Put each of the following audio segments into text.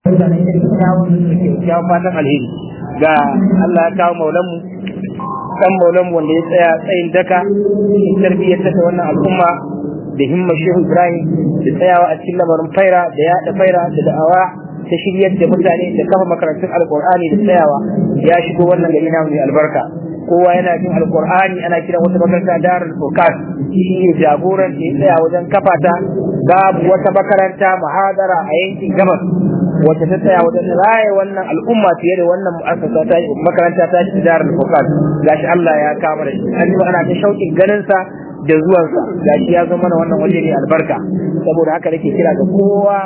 mutane da kyawun kyawun fatan alheri ga Allah ya kawo maulanmu kan maulanmu wanda ya tsaya tsayin daka tarbiyyar ta wannan al'umma da himma shehu ibrahim da tsayawa a cikin lamarin faira da yaɗa faira da da'awa ta shiryar da mutane da kafa makarantun alkur'ani da tsayawa ya shigo wannan gari na mai albarka kowa yana jin alkur'ani ana kiran wata makaranta darul furqan shi ne jagoran da ya tsaya wajen kafa ta babu wata makaranta mahadara a yankin gabas wacce ta tsaya wajen raye wannan al'umma fiye da wannan mu'assasa ta makaranta ta ci darul furqan gashi Allah ya kama da shi an yi ana ta shauƙin ganin sa da zuwansa gashi ya zo mana wannan waje ne albarka saboda haka nake kira ga kowa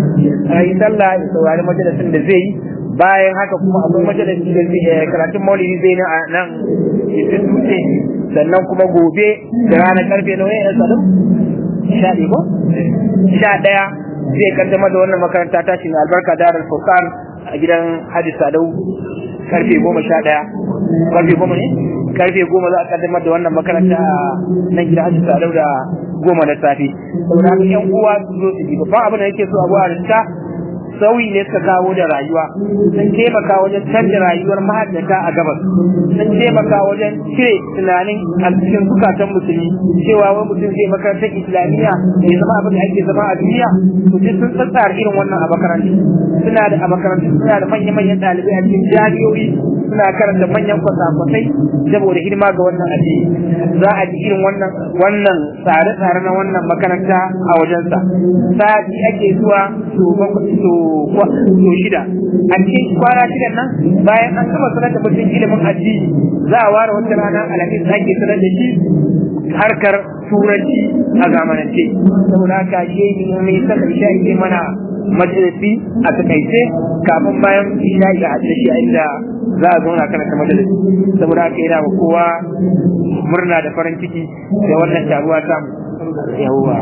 a yi sallah ya saurari majalisin da zai yi bayan haka kuma akwai majalisi da zai karatun maulidi zai na nan cikin dutse sannan kuma gobe da ranar karfe nawa ya sadu sha ɗaya ko sha ɗaya zai kaddama da wannan makaranta ta shi albarka darul furqan a gidan hadi sadau karfe goma sha ɗaya karfe goma ne karfe goma za a kaddamar da wannan makaranta a nan gidan hadi sadau da goma na safe saboda haka yan uwa su zo su ji babban abin da yake so abu a rinta sauyi ne suka kawo da rayuwa sun taimaka wajen canza rayuwar mahaddata a gabas sun taimaka wajen cire tunanin a cikin zukatan musulmi cewa wani mutum zai makarantar islamiyya ya zama abin da ake zama a duniya to duk sun tsatsara irin wannan a makarantu suna da a makarantu suna da manya-manyan ɗalibai a cikin jami'o'i suna karanta manyan kwasa-kwasai saboda hidima ga wannan addini za a ji irin wannan wannan tsare-tsare na wannan makaranta a wajensa sati ake zuwa to to shida a cikin kwana shidan nan bayan an gama sanar da mutum ilimin addini za a ware wata rana alhamis ake sanar da shi harkar turanci a zamanance saboda haka shi ne mai saka isha ke mana majalisi a takaice kafin bayan isha a hajjar shi inda za a zauna kana ta majalisi saboda haka yana wa kowa murna da farin ciki da wannan taruwa samu yawwa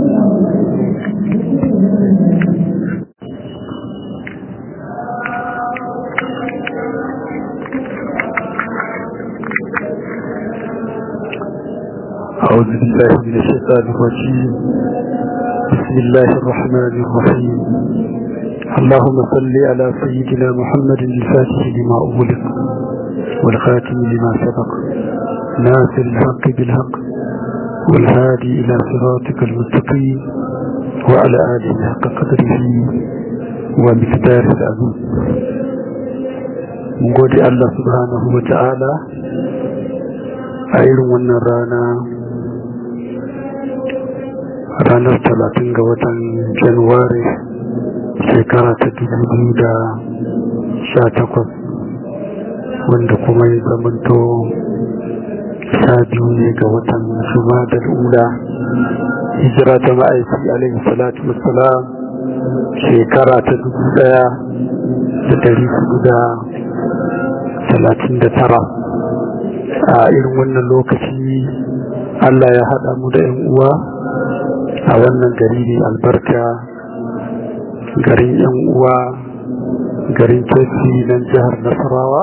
أعوذ بالله من الشيطان الرجيم بسم الله الرحمن الرحيم اللهم صل على سيدنا محمد الفاتح لما أغلق والخاتم لما سبق ناصر الحق بالحق والهادي إلى صراطك المستقيم وعلى آله حق قدره ومقداره العظيم من قول الله سبحانه وتعالى a irin wannan rana ranar talatin ga watan januwari shekara ta dubu da sha takwas wanda kuma ya zamanto sha biyu ne ga watan shuma da ula hijira ta ma'aiki alaihi salatu wassalam shekara ta dubu daya da dari hudu da talatin da tara a irin wannan lokaci Allah ya haɗa mu da 'yan uwa a wannan gari ne albarka garin 'yan uwa garin kesi nan jihar nasarawa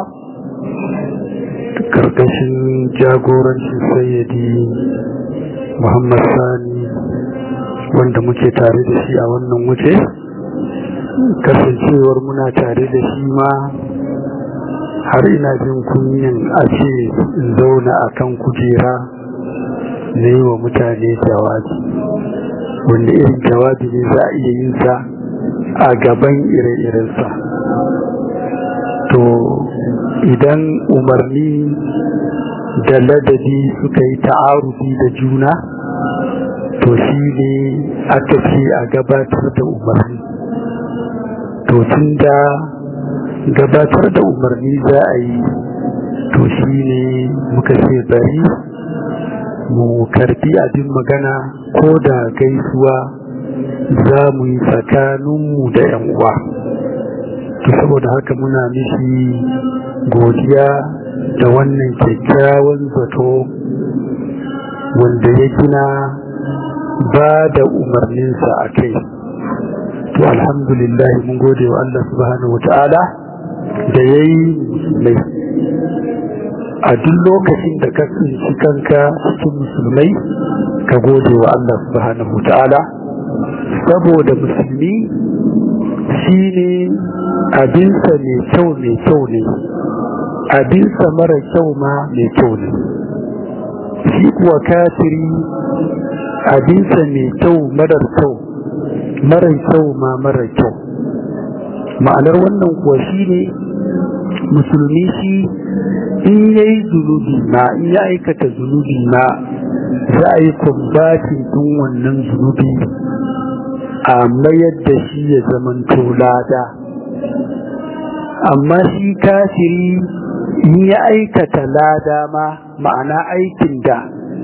karkashin jagorancin sayyadi muhammad sani wanda muke tare da shi a wannan wuce kasancewar muna tare da shi ma har ina jin kunyin a ce in zauna a kan kujera na yi wa mutane jawabi wanda irin jawabi ne za a iya yin sa a gaban ire-irensa to idan umarni da ladabi suka yi ta'arufi da juna to shi ne aka ce a gabatar da umarni to tun da gabatar da umarni za a yi to shi ne muka ce bari mu karbi abin magana ko da gaisuwa za mu yi tsakaninmu da yan uwa to saboda haka muna mishi godiya da wannan kyakkyawan zato wanda ya gina ba da umarninsa a kai to alhamdulillah mun gode wa Allah subhanahu wa ta'ala da ya yi musulmai a duk lokacin da ka tsinci kanka cikin musulmai ka gode wa Allah subhanahu ta'ala saboda musulmi shi ne abinsa mai kyau mai kyau ne abinsa mara kyau ma mai kyau ne shi kuwa kafiri abinsa mai kyau marar kyau marar kyau ma marar kyau ma'anar wannan kuwa shi ne musulmi shi in ya yi zunubi ma in ya aikata zunubi ma za a yi kumbatin ɗin wannan zunubi a mayar da shi ya zamanto lada amma shi kafiri in ya aikata lada ma ma'ana aikin da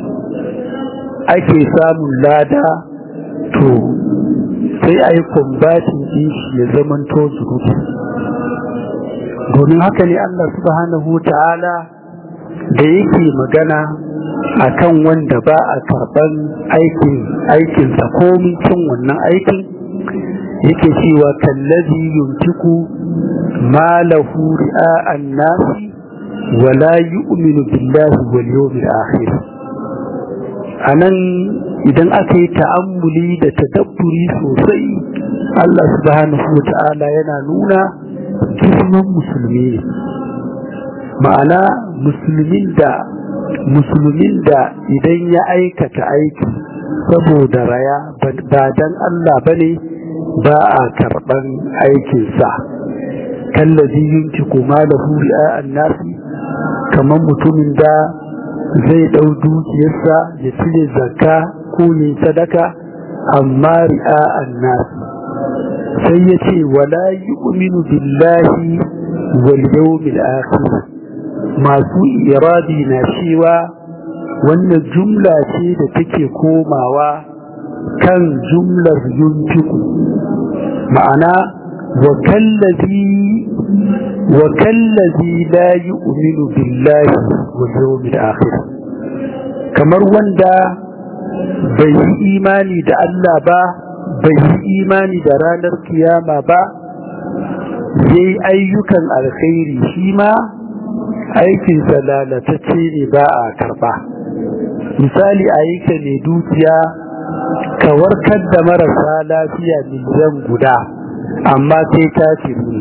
ake samun lada to sai a yi kumbatin ɗin shi ya zamanto zunubi domin haka ne Allah subhanahu ta'ala da yake magana akan wanda ba a karban aikin aikinsa komin cin wannan aikin yake cewa kallazi yuntiku ma lahu ri'a'an nasi wa la yu'minu billahi wal yawmil akhir anan idan aka yi ta'ammuli da tadabburi sosai Allah subhanahu ta'ala yana nuna girman musulmi ne ma'ana musulmin da musulmin da idan ya aikata aiki saboda raya ba dan Allah bane ba a karban aikinsa kallazi yunci kuma lahu ri'a'an nasi kamar mutumin da zai dau dukiyarsa ya cire zakka ko yin sadaka amma ri'a'an nasi sai ya ce wala yu'minu billahi wal yawmil akhir masu iradi na cewa wannan jumla ce da take komawa kan jumlar yunfiku ma'ana wa kallazi wa kallazi la yu'minu billahi wal yawmil akhir kamar wanda bai yi imani da Allah ba bai yi imani da ranar kiyama ba yayi ayyukan alkhairi shi ma aikinsa lalatacce ne ba a karba misali ayyuka ne dukiya ka warkar da marasa lafiya miliyan guda amma sai ta ne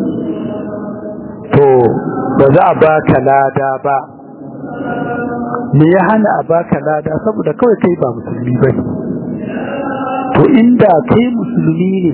to ba za a baka lada ba me ya hana a baka lada saboda kawai kai ba musulmi ba to inda kai musulmi ne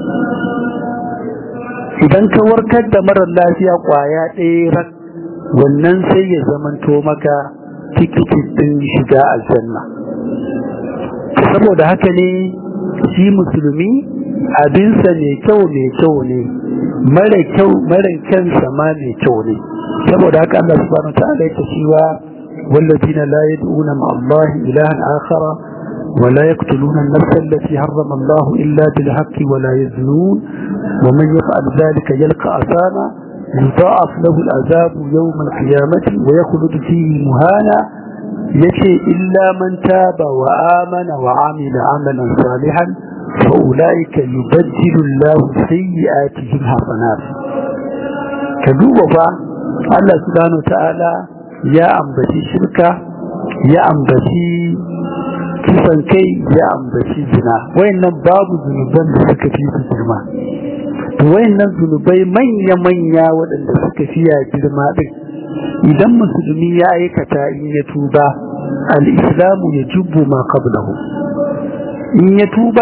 idan ka warkar da marar lafiya kwaya ɗaya wannan sai ya zamanto maka tikitin ɗin shiga aljanna saboda haka ne shi musulmi abinsa mai kyau mai kyau ne mara kyau mara kyansa ma mai kyau ne saboda haka Allah subhanahu ta'ala ya cewa والذين لا يدعون مع الله إلها آخر ولا يقتلون النفس التي حرم الله إلا بالحق ولا يزنون ومن يفعل ذلك يلقى أثاما يضاعف له العذاب يوم القيامة ويخلد فيه مهانا يشي إلا من تاب وآمن وعمل عملا صالحا فأولئك يبدل الله سيئاتهم حسنات كذوبا الله سبحانه وتعالى يا أنبتي شركة يا أنبتي kisan kai ya ambaci zina wayannan babu zunuban da suka fi su girma to wayannan zunubai manya-manya waɗanda suka fiya girma ɗin idan musulmi ya aikata in ya tuba al-islamu ya jubbu ma qablahu in ya tuba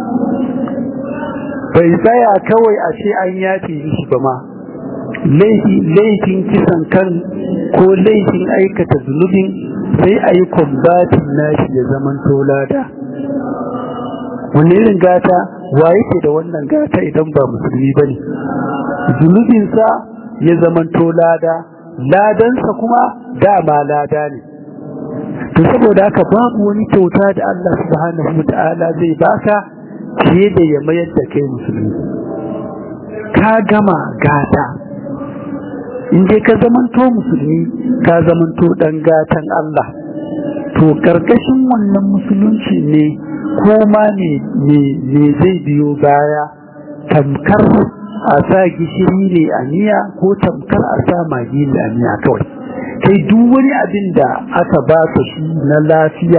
bai tsaya kawai a ce an yafe shi ba ma laifin kisan kan ko laifin aikata zunubin sai a yi kwambatin nashi ya zaman tolada wani irin gata wa yake da wannan gata idan ba musulmi ba ne zunubinsa ya zaman tolada ladansa kuma dama lada ne to saboda haka babu wani kyauta da Allah subhanahu wa ta'ala zai baka fiye da ya mayar da kai musulmi ka gama gata in dai ka zamanto musulmi ka zamanto dan gatan Allah to karkashin wannan musulunci ne ko ma ne zai biyo baya tamkar a sa gishiri ne a miya ko tamkar a sa magi ne a miya kawai kai duk wani abin da aka ba ka shi na lafiya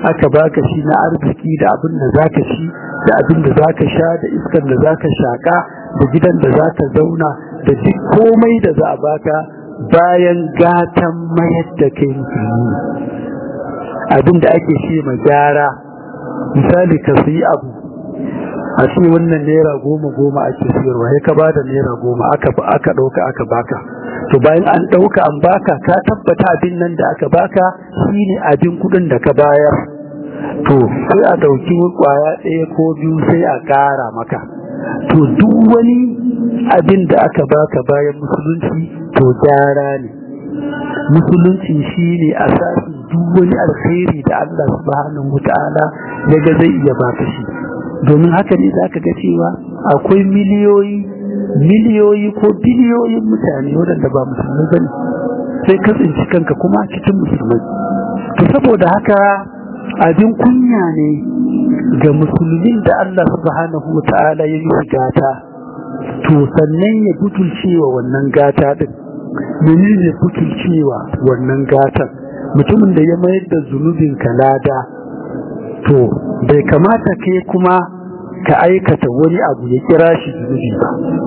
aka baka shi na arziki da abin da zaka ci da abin da zaka sha da iskar da zaka shaka da gidan da zaka zauna da duk komai da za a baka bayan gatan mayar da kai musulmi abin da ake ce ma gyara misali ka sayi abu a ce wannan naira goma goma ake siyarwa ya ka bada naira goma aka aka ɗauka aka baka to bayan an ɗauka an baka ka tabbata abin nan da aka baka shine abin kuɗin da ka bayar to sai a ɗauki kwaya ɗaya ko biyu sai a ƙara maka to duk wani abin da aka baka bayan musulunci to gyara ne musulunci shine asasin duk wani alkhairi da Allah subhanahu wataala ya ga zai iya baka shi domin haka ne zaka ga cewa akwai miliyoyi miliyoyi ko biliyoyin mutane waɗanda ba musulmai bane sai ka tsinci kanka kuma cikin musulmai to saboda haka abin kunya ne ga musulmin da Allah subhanahu wataala ya yi gata to sannan ya butulcewa wannan gata din menene butulcewa wannan gatan mutumin da ya mayar da zunubin lada to bai kamata kai kuma ka aikata wani abu ya kira shi zunubi ba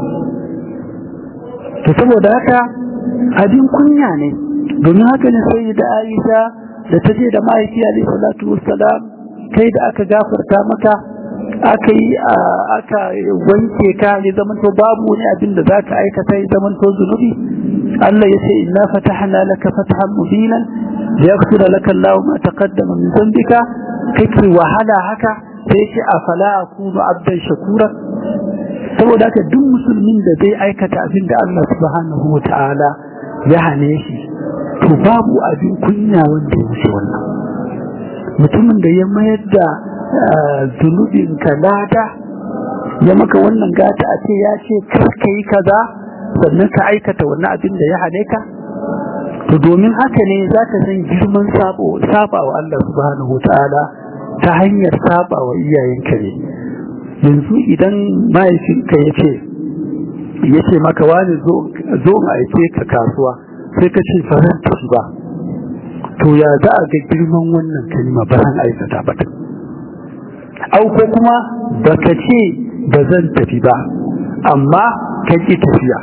to saboda haka abin kunya ne domin haka ne sai da Aisha da ta je da mahaifi alaihi salatu wassalam kai da aka gafarta maka aka yi aka wanke ka ya zamanto babu wani abin da zaka aikata ya zamanto zunubi Allah ya ce inna fatahna laka fathan mubinan liyaghfira laka Allahu ma taqaddama min dhanbika kake wahala haka sai ce afala akunu abdan shakura saboda haka duk musulmin da zai aikata abin da Allah subhanahu wataala ya hane shi to babu abin kunya wanda ya wuce wannan mutumin da ya mayar da zunubin ka lada ya maka wannan gata a ce ya ce kar ka yi kaza sannan ka aikata wannan abin da ya hane ka to domin haka ne za ka san girman saba wa Allah subhanahu ta'ala ta hanyar saba wa iyayenka ne yanzu idan mahaifinka ya ce ya ce maka wani zo in aike ka kasuwa sai ka ce faran tafi ba to ya za a ga girman wannan kalma ba zan aikata ba au ko kuma baka ce ba zan tafi ba amma ka ki tafiya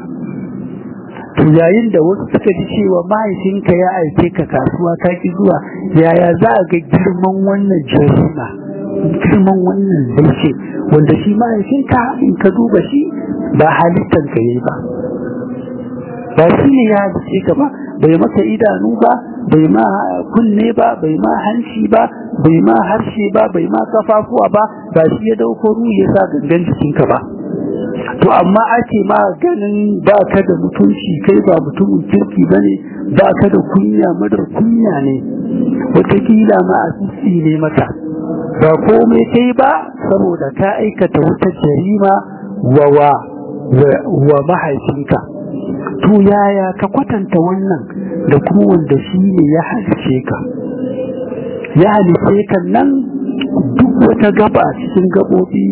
to yayin da wasu suka ji cewa mahaifinka ya aike ka kasuwa ka ki zuwa yaya za a ga girman wannan jarima girman wannan laifi wanda shi mahaifinka in ka duba shi ba halittar ka yi ba ba shi ne ya halice ka ba bai maka idanu ba bai ma kunne ba bai ma hanci ba bai ma harshe ba bai ma kafafuwa ba ba shi ya dauko ruhi ya sa gangan jikinka ba to amma ake ma ganin ba ka da mutunci kai ba mutumin kirki ba ne ba ka da kunya madar kunya ne wataƙila ma a ne mata ba komai kai ba saboda ka aikata wata jarima wa wa wa mahaifinka to yaya ka kwatanta wannan da kuma wanda shi ne ya halice ka ya halice ka nan duk wata gaba cikin gabobi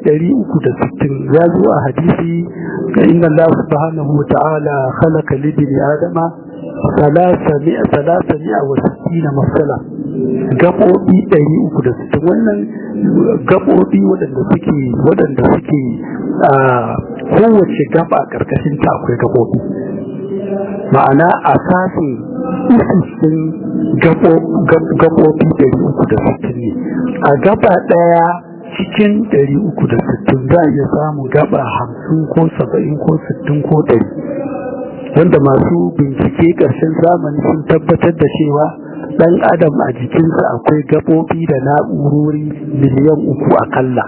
360 ya zo a hadisi ga inna Allah subhanahu wa ta'ala khalaqa libni adama salasa mi'a salasa mi'a wa sittina masala gabobi 360 wannan gabobi waɗanda suke waɗanda suke a kowace gaba karkashin ta akwai gabobi ma'ana asasin ususin gabobi 360 ne a gaba ɗaya cikin 360 za a iya samun gaba 50 ko 70 ko 60 ko 100 wanda masu bincike ƙarshen zamani sun tabbatar da cewa ɗan adam a jikinsa akwai gabobi da na'urori miliyan uku akalla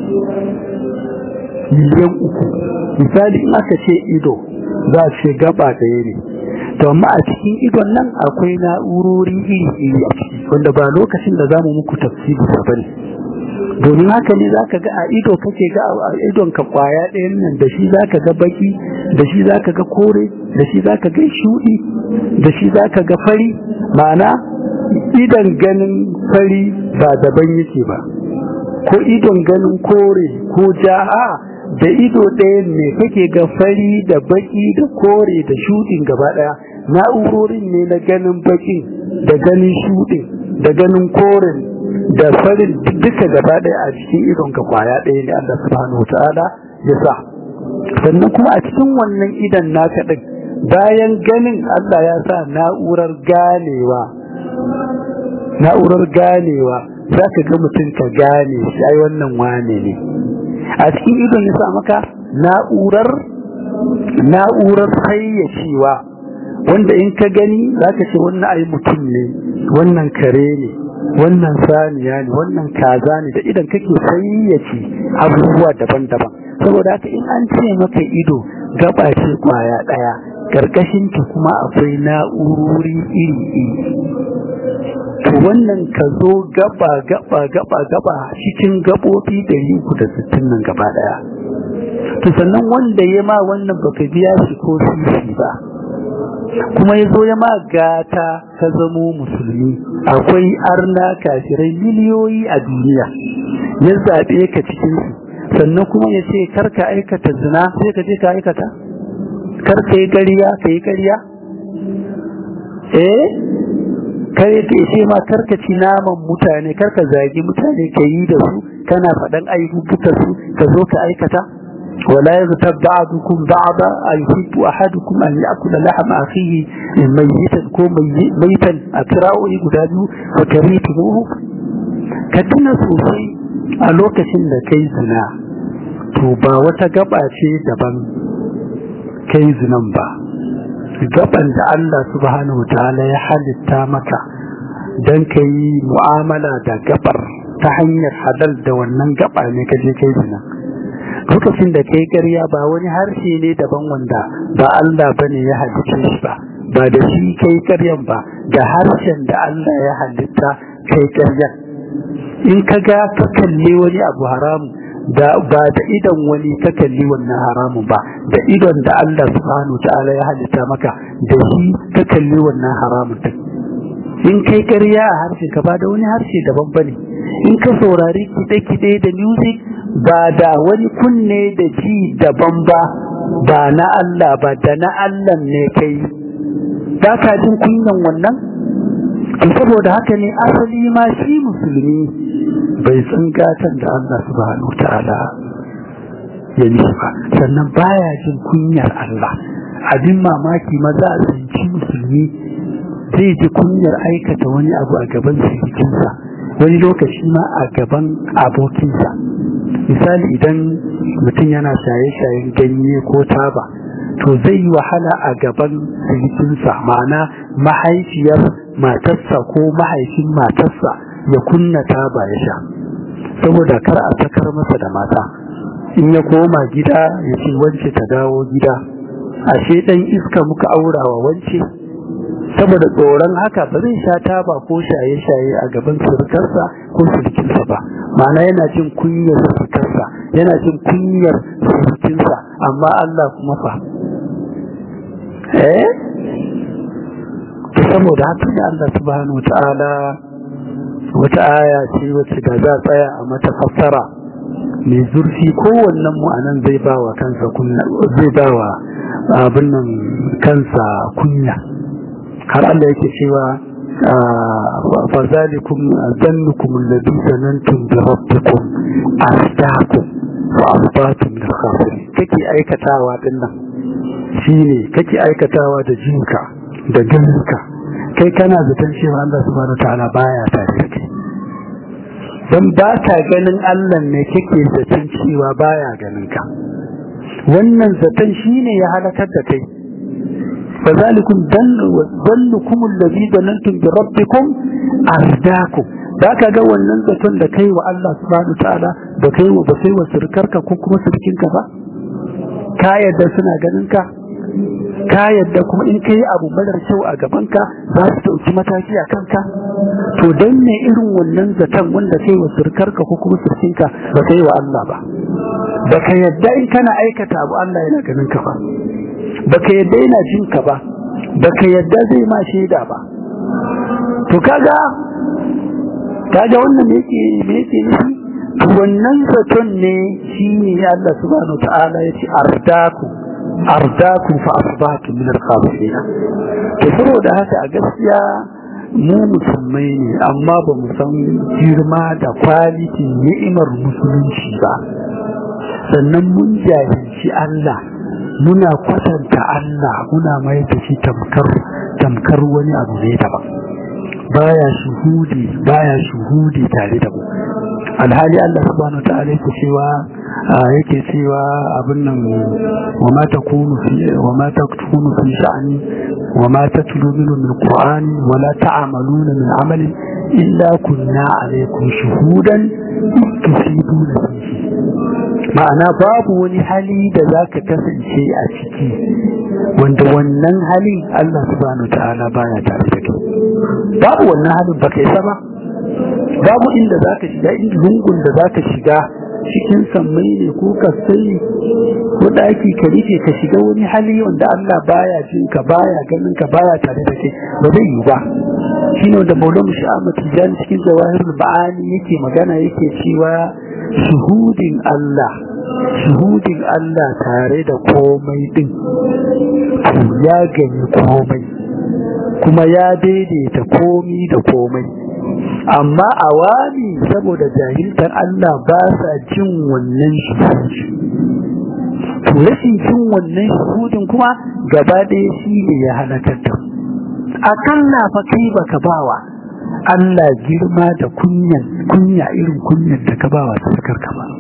miliyan uku misali in aka ce ido za a ce gaba ɗaya ne to amma a cikin idon nan akwai na'urori iri-iri a ciki wanda ba lokacin da za mu muku tafsiri ba ne domin haka ne zaka ga a ido kake ga a idon ka kwaya ɗayan nan da shi zaka ga baki da shi zaka ga kore da shi zaka ga shudi da shi zaka ga fari ma'ana idan ganin fari ba daban yake ba ko idon ganin kore ko ja'a da ido ɗayan ne kake ga fari da baki da kore da shudin gaba ɗaya na'urorin ne na ganin bakin da ganin shudin da ganin koren da farin duka gaba ɗaya a cikin idon ka kwaya ɗaya ne Allah subhanahu wataala ya sa sannan kuma a cikin wannan idan naka din bayan ganin Allah ya sa na'urar ganewa na'urar ganewa za ka ga mutum ka gane shi ai wannan wane ne a cikin idon ya sa maka na'urar na'urar hayyacewa wanda in ka gani za ka ce wannan ai mutum ne wannan kare ne wannan saniya ne wannan kaza ne da idan kake sayyace abubuwa daban-daban saboda haka in an ce maka ido gaba ce kwaya daya karkashin ta kuma akwai na'urori iri-iri to wannan ka zo gaba gaba gaba gaba cikin gabobi 360 nan gaba daya to sannan wanda ya ma wannan baka biya shi ko sisi ba kuma ya zo ya ma gata ka zamo musulmi akwai arna kafirai miliyoyi a duniya ya zaɓe ka cikin su sannan kuma ya ce karka aikata zina sai ka je ka aikata karka yi ƙarya ka yi ƙarya eh kare ka ce ma karka ci naman mutane karka zagi mutane ka yi da su kana faɗan ayyuka su ka zo ka aikata ولا يغتب بعضكم بعضا أيحب أحدكم أن يأكل لحم أخيه ميتا كو ميتا أكراؤه قدامه فكريتموه كدنا سوسي ألوكة لكي زنا توبا وتقبع daban kai zinan ba gaban da Allah subhanahu wa ta'ala ya halitta maka don ka yi mu'amala da gabar ta hanyar hadal da wannan gaba ne ka je kai zina lokacin da kai ƙarya ba wani harshe ne daban wanda ba Allah bane ya halitta shi ba ba da shi kai ƙaryan ba da harshen da Allah ya halitta kai ƙaryan in ka ga ka kalli wani abu haramu da ba da idon wani ka kalli wannan haramun ba da idon da Allah subhanahu ta'ala ya halitta maka da shi ka kalli wannan haramun din in kai ƙarya a harshe ka ba da wani harshe daban bane in ka saurari kide-kide da music ba da wani kunne da ji daban ba ba na Allah ba da na Allah ne kai ba ka jin kunyan wannan saboda haka ne asali ma shi musulmi bai san gatan da Allah subhanahu ta'ala ya yi ba sannan baya jin kunyar Allah abin mamaki maza a tsinci musulmi zai ji kunyar aikata wani abu a gaban sirikinsa wani lokaci ma a gaban abokinsa misali idan mutum yana shaye-shayen ganye ko taba to zai yi wahala a gaban sirikinsa ma'ana mahaifiyar matarsa ko mahaifin matarsa ya kunna taba ya sha saboda kar a sakar masa da mata in ya koma gida ya ce wance ta dawo gida ashe dan iska muka aurawa wance saboda tsoron haka ba zai sha taba ko shaye-shaye a gaban surukarsa ko surukinsa ba ma'ana yana jin kunyar surukarsa yana jin kunyar surukinsa amma Allah kuma fa eh to saboda haka da Allah subhanahu ta'ala wata aya ce wacce da za tsaya a mata fassara mai zurfi kowannen mu anan zai bawa kansa kunya zai bawa abin nan kansa kunya har Allah yake cewa fa zalikum zannukum alladhi zanantum bi rabbikum asdakum wa asbatum min khasirin kake aikatawa din nan shine kake aikatawa da jinka da ganinka kai kana zaton cewa Allah subhanahu ta'ala baya tare da kai dan ba ka ganin Allah ne kake zaton cewa baya ganin ka wannan zaton shine ya halakar da kai فذلكم ظنكم الذي ظننتم بربكم أرداكم ذاك ga wannan zaton da kai wa Allah subhanahu ta'ala da kai wa ba kai wa surkarka ko kuma surkinka ba ka yadda suna ganin ka ka yadda kuma in kai abu marar kyau a gaban ka za su dauki mataki a kanka to dan ne irin wannan zaton wanda kai wa surkarka ko kuma surkinka ba kai wa Allah ba baka yadda in kana aikata abu Allah yana ganin ka ba baka yadda yana jin ka ba baka yadda zai ma shaida ba to kaga kaga wannan me yake me yake nufi wannan zaton ne shine Allah subhanahu ta'ala yace ardaku ardaku fa asbahtu min al-khasirin to saboda haka a gaskiya mu musulmai ne amma ba mu san girma da kwalitin ni'imar musulunci ba sannan mun jahilci Allah muna kwatanta Allah muna mai da shi tamkar tamkar wani abu ne daban baya shuhudi baya shuhudi tare da mu alhali Allah subhanahu wa ta'ala yake cewa yake cewa abin nan wa ma takunu fi wa ma takunu fi sha'ani wa ma tatlu minhu min qur'ani wa la ta'maluna min amalin illa kunna alaykum shuhudan tusibuna fihi ma'ana babu wani hali da zaka kasance a ciki wanda wannan halin Allah subhanahu wa ta'ala baya tare da kai babu wannan halin baka yi ba babu inda zaka shiga inda lungun da zaka shiga cikin sammai ne ko kasai ko daki ka rufe ka shiga wani hali wanda Allah baya jin ka baya ganin ka baya tare da kai ba zai yi ba shine wanda Maulana Muhammad Tijani cikin Zawahirul Ba'ani yake magana yake cewa shuhudin Allah shuhudin Allah tare da komai din to ya gani komai kuma ya daidaita komi da komai amma awami saboda jahiltar Allah ba sa jin wannan shuhudi to rashin jin wannan shuhudin kuma gaba ɗaya shi ne ya halakar da akalla fa kai baka bawa Allah girma da kunyan kunya irin kunyan da ka bawa sarkar ka ba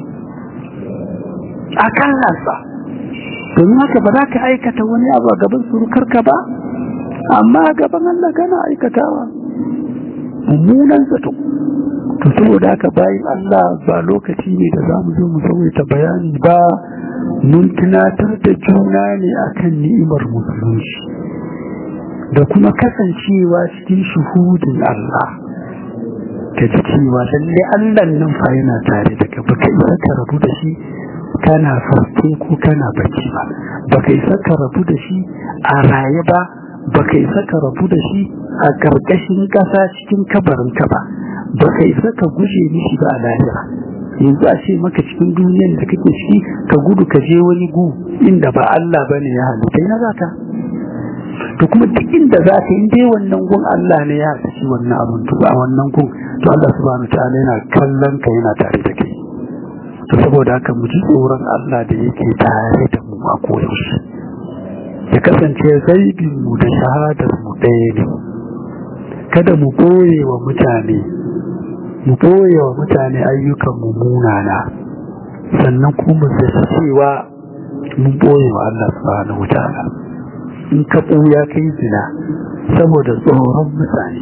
akalla sa domin haka ba za ka aikata wani abu a gaban surukar ka ba amma gaban Allah kana aikatawa mummunan zato to saboda haka bayan Allah ba lokaci ne da za mu zo mu ta bayani ba mun tunatar da juna ne akan ni'imar musulunci da kuma kasancewa cikin shuhudin Allah ka ji cewa lalle Allah nan fa yana tare da ka baka isa ka rabu da shi kana farko ko kana bacci ba baka isa ka rabu da shi a raye ba baka isa ka rabu da shi a ƙarƙashin ƙasa cikin kabarinka ba baka isa ka guje mishi ba a lahira yanzu a ce maka cikin duniyar da kake ciki ka gudu ka je wani gu inda ba Allah bane ya halitta ina zaka to kuma duk inda za ka in dai wannan gun Allah ne ya halitta wannan abun to a wannan gun to Allah subhanahu ta'ala yana kallon ka yana tare da kai to saboda haka mu ji tsoron Allah da yake tare da mu a koyaushe ya kasance zaibin mu da shahadar mu ɗaya ne kada mu ɓoye wa mutane mu ɓoye wa mutane ayyukan mu munana sannan kuma mu zaci cewa mun ɓoye wa Allah subhanahu wa ta'ala in ka ɓuya kai zina saboda tsoron mutane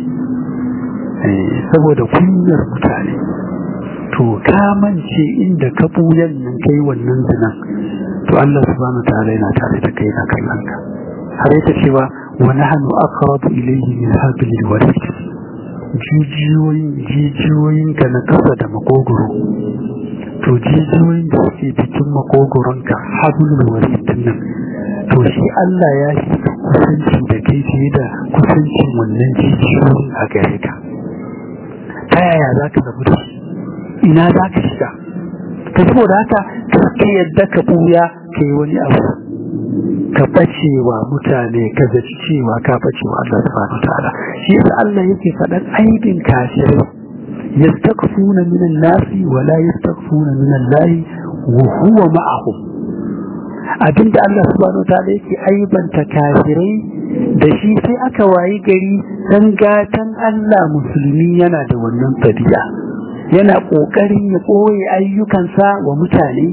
saboda kunyar mutane to ka mance inda ka ɓuyan nan kai wannan zinan to Allah subhanahu ta'ala yana tare da kai na kallon ka har yake cewa wa nahnu aqrabu ilayhi min hablil warid jijiyoyin jijiyoyin ka na kasa da makogoro to jijiyoyin da suke cikin makogoron ka hablul warid nan to shi Allah ya shi kusanci da kai fiye da kusancin wannan jijiyoyin a gare ka ta yaya za ka rabu da shi ina za ka shiga ta saboda haka ka yadda ka buya ka yi wani abu ka bace wa mutane ka zaci cewa ka bace wa Allah subhanahu ta'ala shi yasa Allah yake faɗan aibin kafirai yastakfuna min an-nasi wa la yastakfuna min Allah wa huwa ma'ahum abinda Allah subhanahu ta'ala yake aibanta kafirai da shi sai aka wayi gari dan gatan Allah musulmi yana da wannan tabi'a yana ƙoƙarin ya ɓoye ayyukansa wa mutane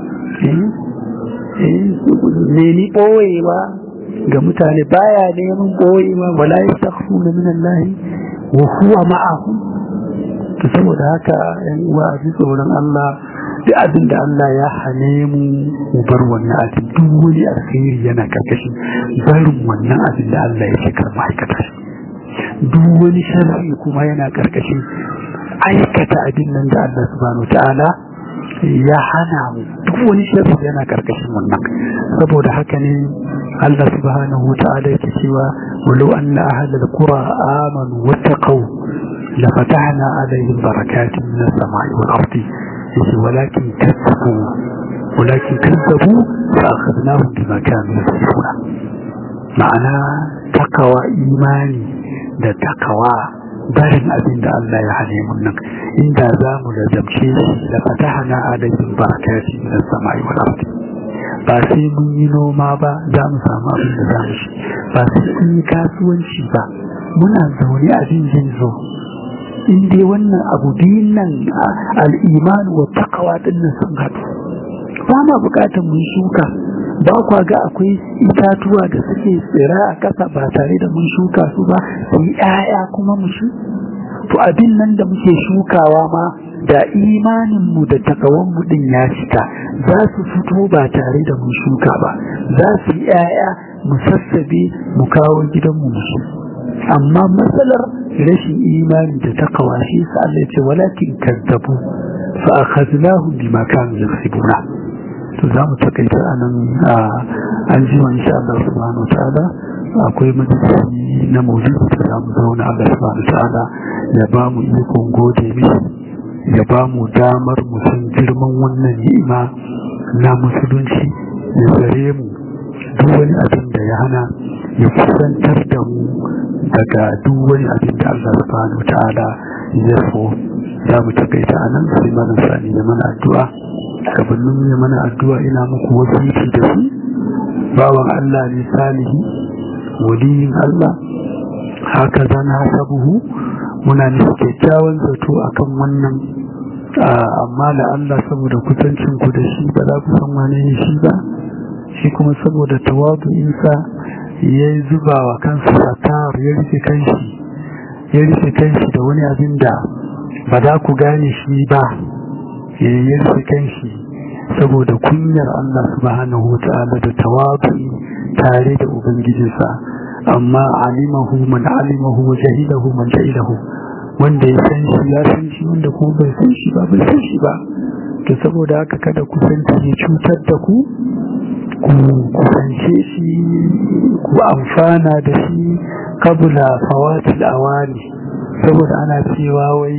nemi ɓoyewa ga mutane baya neman ɓoyewa wala ya takfu na minan lahi wa huwa ma'ahu to saboda haka yan uwa a ji tsoron Allah duk abin da Allah ya hane mu mu bar wannan abin duk wani alkhairi yana karkashin barin wannan abin da Allah ya ce kar mu aikata shi duk wani sharri kuma yana karkashin aikata abin nan da Allah subhanahu ta'ala ya hana mu duk wani sharri yana karkashin wannan saboda haka ne Allah subhanahu ta'ala yake cewa walau anna ahlal qura amanu wattaqu la fatahna alaihim barakatin minas samai wal ardi yace walakin kazzabu walakin kazzabu fa akhadnahum bima kanu yasifuna ma'ana takawa imani da takawa barin abin da Allah ya hane mun nan inda za mu lazamce shi da fatahana alaihim barakati min samai wal ardi ba sai mun yi noma ba za mu samu abin da za mu ci ba sai mun yi kasuwanci ba muna zaune abin jin zo in dai wannan abu biyun nan al'iman wa takawa din nan sun haɗu ba ma bukatar mun shuka ba kwa ga akwai itatuwa da suke tsira a ƙasa ba tare da mun shuka su ba su yi ‘ya'ya kuma mu shi to abin nan da muke shukawa ma da imaninmu da takawanmu din ya cika za su fito ba tare da mun shuka ba za su yi ‘ya'ya mu sassabe mu kawo gidanmu mu shi amma matsalar rashin imani da takawa shi sa Allah ya ce walakin kazzabu fa akhadnahum bima kanu yaksibuna to za mu takaita a nan an ji wa insha Allah subhanahu wa ta'ala akwai majalisi na maulidi da za mu zauna Allah subhanahu wa ta'ala ya ba mu ikon gode mishi ya ba mu damar mu san girman wannan ni'ima na musulunci ya tsare mu duk wani abin da ya hana ya kusantar da mu daga duk wani abin da Allah subhanahu wa ta'ala ya so za mu takaita a nan sai malam sani ya mana addu'a gabanin ya mana addu'a ina muku wasiki da su bawan Allah ne salihi waliyin Allah haka zan hasabuhu muna nufi kyakkyawan zato akan wannan amma da Allah saboda kusancin ku da shi ba za ku san wane ne shi ba shi kuma saboda tawadu'insa ya zuba wa kansa satar ya rufe kanshi ya rufe kanshi da wani abin da ba za ku gane shi ba ya rufe kanshi saboda kunyar Allah subhanahu wa ta'ala da tawadu'i tare da ubangijinsa amma alimahu man alimahu wa jahilahu man jahilahu wanda ya san shi ya san shi wanda kuma bai san shi ba bai san shi ba to saboda haka kada ku san ya cutar da ku ku kusance shi ku amfana da shi kabula fawatil awani saboda ana cewa wai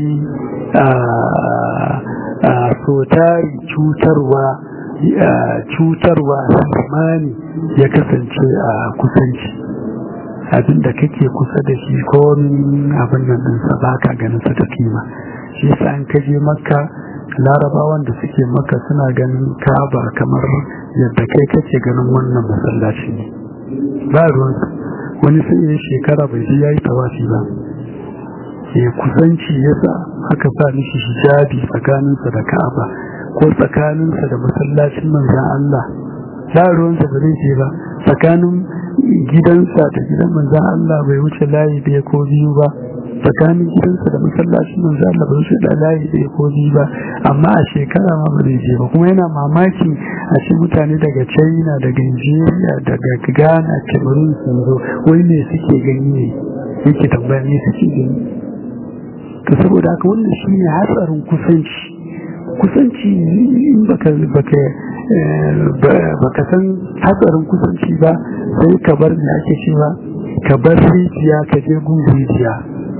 a sotari cutarwa cutarwa zamani ya kasance a kusanci abinda kake kusa da shi ko abin nan ɗinsa ba ka ganin sa ta kima shi yasa an kaje makka larabawan da suke maka suna ganin kaba kamar yadda kai kake ganin wannan masallaci ne ba ruwan wani sai ya shekara bai ji yayi tawafi ba ya kusanci yasa aka sa mishi hijabi tsakaninsa da ka'aba ko tsakaninsa da masallacin manzan Allah ba ruwansa ba zai je ba tsakanin gidansa da gidan manzan Allah bai wuce layi ɗaya ko biyu ba tsakanin gidansa da masallacin manzo Allah bai wuce da layi ɗaya ko biyu ba amma a shekara ma ba zai je ba kuma yana mamaki a ce mutane daga China daga Nigeria daga Ghana Cameroon sun zo wai me suke gani ne yake tambaya me suke gani to saboda haka wannan shine hatsarin kusanci kusanci in baka baka baka san hatsarin kusanci ba sai ka bar me ake cewa ka bar rijiya ka je gun rijiya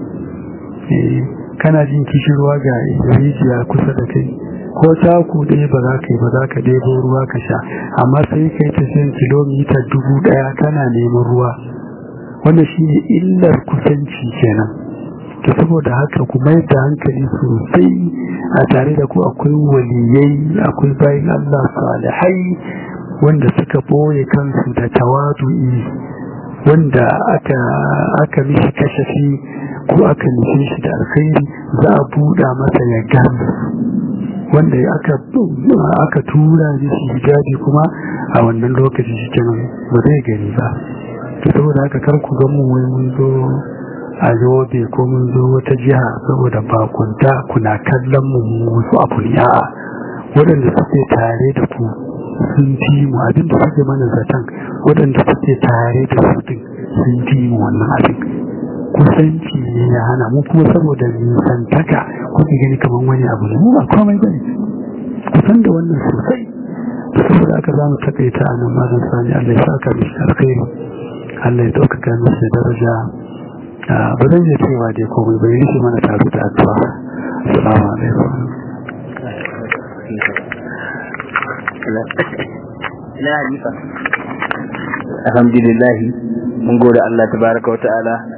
kana jin kishirwa ga rijiya kusa da kai ko taku ɗaya ba za ka yi ba za ka ɗebo ruwa ka sha amma sai ka yi tafiyan kilomita dubu ɗaya kana neman ruwa wannan shi ne illar kusanci kenan to saboda haka ku mai da hankali sosai a tare da ku akwai waliyai akwai bayan Allah salihai wanda suka boye kansu da tawadu'i wanda aka aka mishi kashafi ko aka nufe shi da alkhairi za a buɗa masa ya gane wanda aka aka tura mishi hijabi kuma a wannan lokaci shi kenan ba zai gani ba to saboda haka kar ku ga mu wai mun zo a yobe ko mun zo wata jiha saboda bakunta kuna kallon mu wasu abu ne a'a waɗanda suke tare da ku sun fi mu abinda suke mana zaton waɗanda suke tare da su din sun fi mu wannan abin kusanci ne ya hana mu kuma saboda nisantaka kuke gani kamar wani abu ne mu ba komai bane kusan da wannan sosai da saboda aka za mu takaita a nan mazan sani Allah ya saka mishi alkhairi Allah ya ɗaukaka mishi da daraja ba zan iya cewa dai komai bai rike mana taro da addu'a assalamu alaikum alhamdulillah mun gode Allah tabaraka wa ta'ala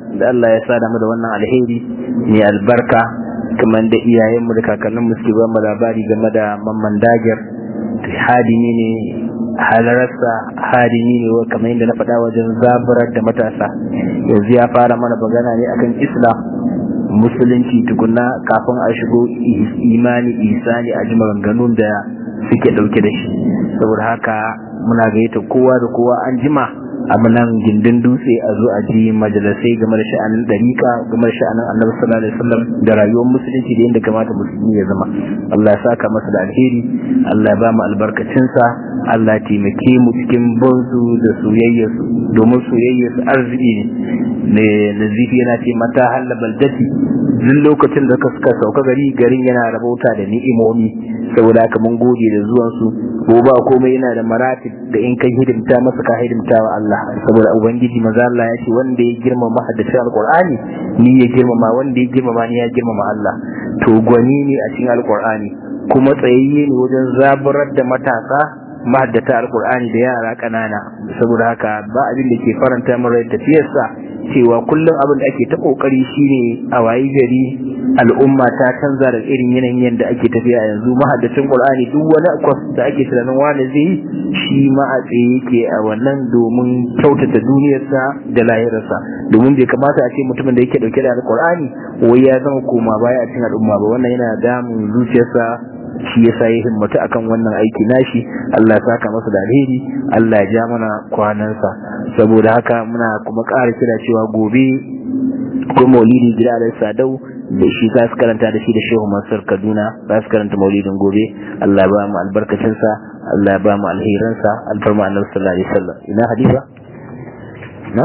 da Allah ya sada mu da wannan alheri mai albarka kamar da iyayenmu da kakanninmu suke ba mu labari game da mamman dagir hadimi ne halararsa hadimi ne wa kamar yadda na faɗa wajen zaburar da matasa yanzu ya fara mana magana ne akan islam musulunci tukunna kafin a shigo imani isani a ji maganganun da suke ɗauke da shi saboda haka muna gayyata kowa da kowa an jima a nan gindin dutse a zo a ji majalisai game da sha'anin dariƙa game da sha'anin annabi sallallahu alaihi wasallam da rayuwar musulunci da yadda kamata musulmi ya zama Allah ya saka masa da alheri Allah ya ba mu albarkacinsa Allah ya taimake mu cikin bonsu da soyayyarsu domin soyayyarsu arziki ne nazifi yana ce mata halla baldati duk lokacin da suka sauka gari garin yana rabauta da ni'imomi saboda haka mun gode da zuwansu ko ba komai yana da maratib da in kai hidimta masa ka hidimta wa Allah saboda ubangiji maza Allah ya ce wanda ya girmama haddasa alqur'ani ni ya girmama wanda ya girmama ni ya girmama Allah to gwani ne a cikin alqur'ani kuma tsayayye ne wajen zaburar da matasa mahaddata alqur'ani da yara kanana saboda haka ba abin da ke faranta min rai tafiyarsa cewa kullum abin da ake ta kokari shine a wayi gari al'umma ta canza da irin yanayin yadda ake tafiya yanzu mahaddacin qur'ani duk wani kwas da ake tunanin wani zai yi shi ma a tsaye yake a wannan domin kyautata duniyarsa da lahirarsa domin bai kamata a ce mutumin da yake dauke da alqur'ani wai ya zama koma baya a cikin al'umma ba wannan yana damun zuciyarsa shi yasa ya himmatu akan wannan aiki nashi Allah ya saka masa da alheri Allah ya ja mana kwanansa saboda haka muna kuma ƙara kira cewa gobe ko maulidi gida da sadau da shi za su karanta da shi da shehu mansur kaduna za su karanta maulidin gobe Allah ya ba mu albarkacinsa Allah ya ba mu alherinsa alfarma annabi sallallahu alaihi wasallam ina halifa na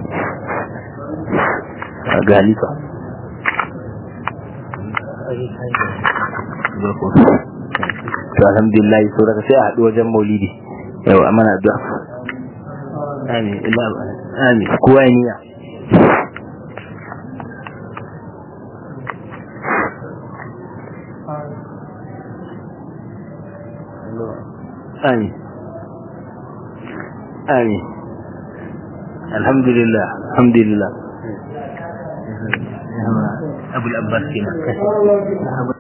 ga halifa to alhamdulillah so daga sai a haɗu wajen maulidi yau a mana addu'a amin illa amin kowa ya niyya amin amin alhamdulillah alhamdulillah abul abbas kenan